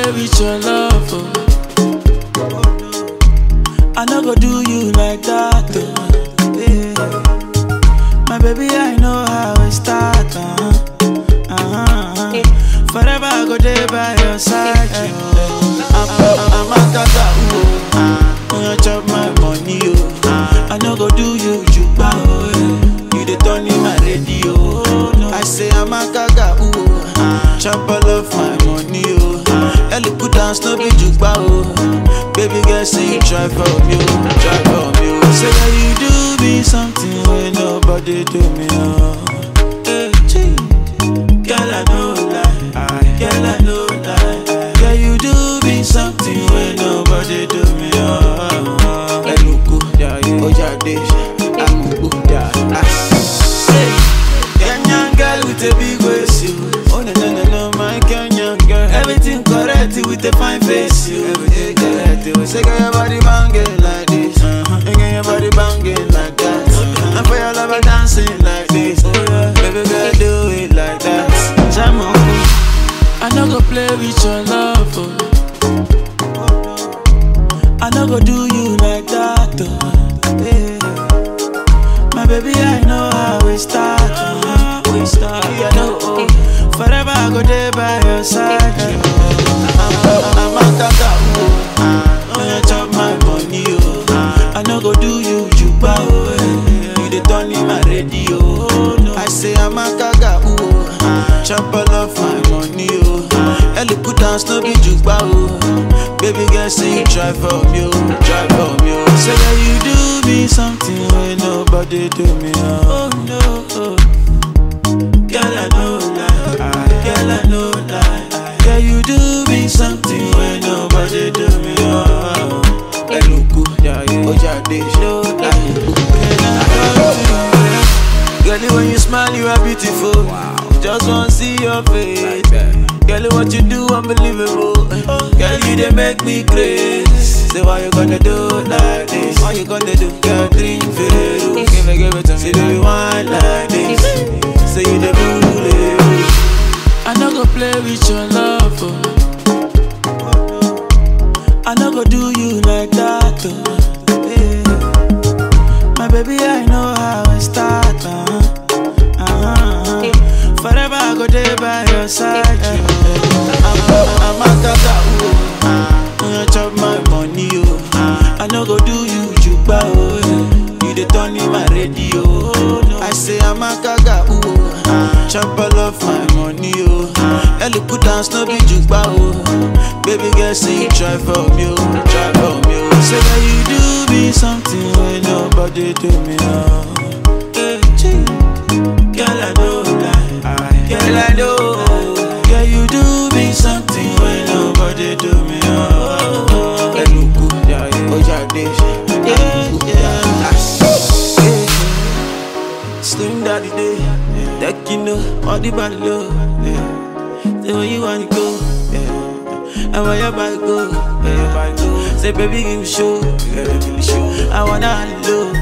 play with your love. Oh. I no go do you like that. Oh. Yeah. My baby, I know how it start. Uh-huh. Uh-huh. Forever I go there by your side. Oh. I'm, I'm, I'm a tata. Oh. Uh, you chop my money. Oh. I no go do you juba. Oh. yeah. You the turn in my radio. Oh. No. I say I'm a gaga. Ooh. Chop all of my money. Oh. Ellie put down no be juba. Oh. Baby girl, say you try for me. Oh. Try for me. Oh. Say that you do me something when nobody do me. Oh. Hey, gee. Girl, I know lie. Girl, I know lie. Girl, you do me something when nobody do me. Oh, Eluku, Ojade, Amubu, ah. Say, Kenyan girl with a big waist, you. Oh no no no no, my Kenyan girl. Everything correct with a fine face, you. Everything correct. You say, girl, your body banging like this. Uh-huh. And girl, your body banging like that. And for your lover dancing like this. Baby girl, do it like that. Jam on. I no go play with your love. Oh. I no go do you like that. Oh. Yeah. My baby, I know how we start. Oh. We start. Yeah, no, oh. Forever I go there by your side. Oh. I'm, I'm a tata. Oh. Oh, you chop my money. Oh. I no go do you juba. Oh. yeah. You the turn in my radio. Oh, no. I say I'm a gaga. Ooh. Chop all of my money. Oh. Ellie put down no be juba. Oh. Baby girl, say you try for me. Oh. Try for me. Oh. Say that you do me something when nobody do me. Oh, no. Oh. Girl, I know lie. Girl, I know lie. Girl, you do me something when nobody do me. Oh, Eluku, Ojade, no lie. Girl, when you smile, you are beautiful. Just wanna see your face. Girl, what you do, unbelievable. Girl, you they make me crazy. Say, why you gonna do like this? Why you gonna do? Girl, drink Veru. Give it, give it to me. Say, do you want like this? Say, you the bully. I no go play with your love. Oh. I no go do you like that. Oh. Yeah. My baby, I know how it start. Uh-huh. Uh-huh. Forever I go there by your side. Yeah. I'm, I'm a gaga. Oh. You chop my money. Oh. I no go do you juba. Oh. yeah. You the turn in my radio. Oh. No. I say I'm a gaga. Ooh. Chop all of my money. Oh. Ellie put down no be juba. Oh. Baby girl, say you try for me. Oh. Try for me. Oh. Say that you do me something when nobody do me. Oh. Hey, gee. Girl, I know lie. Girl, I know. Girl, you do me something when nobody do me. Oh, Eluku, Ojade, yeah, yeah. Slim daddy day, that you know, all the body low. Yeah. Say where you wanna go, yeah. And where your body go, yeah. Say baby give me show, yeah. I wanna low.